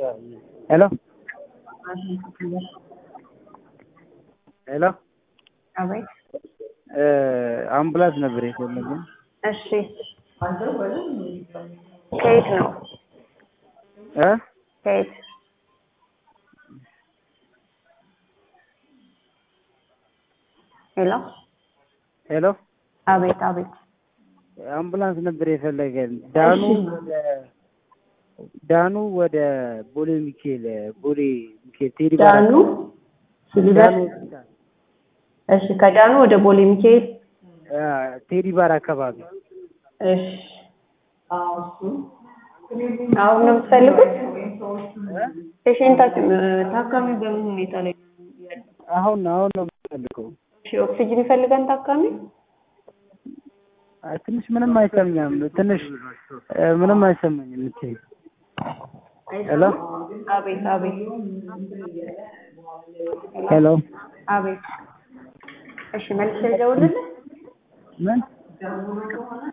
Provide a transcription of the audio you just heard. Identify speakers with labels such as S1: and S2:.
S1: ሄሎ ሄሎ
S2: አቤት።
S1: አምቡላንስ ነበር የፈለግን።
S2: እሺ፣ ከየት ነው?
S1: እ
S2: ከየት? ሄሎ፣
S1: ሄሎ
S2: አቤት፣ አቤት።
S1: አምቡላንስ ነበር የፈለገን። ዳኑ
S2: እሺ።
S1: ወደ ዳኑ ወደ ቦሌ ሚካኤል ቦሌ ሚካኤል ቴዲ ባራ
S2: ዳኑ ሲልቨር።
S1: ዳኑ ሆስፒታል
S2: እሺ፣ ከዳኑ ወደ ቦሌ ሚካኤል።
S1: አ፣ ቴዲ ባራ አካባቢ
S2: እሺ፣ አሁን ነው የምትፈልጉት? ፔሽንታችን ታካሚ በምን ሁኔታ ላይ ነው ያለው?
S1: አሁን አሁን ነው የምፈልገው።
S2: እሺ፣ ኦክሲጅን ይፈልጋል ታካሚ?
S1: አይ፣ ትንሽ ምንም አይሰማኝም። ትንሽ እ፣ ምንም አይሰማኝም። እምትይ ሄሎ
S2: አቤት፣ አቤት፣
S1: ሄሎ
S2: አቤት። እሺ፣ መልስ ልደውልልህ?
S1: ምን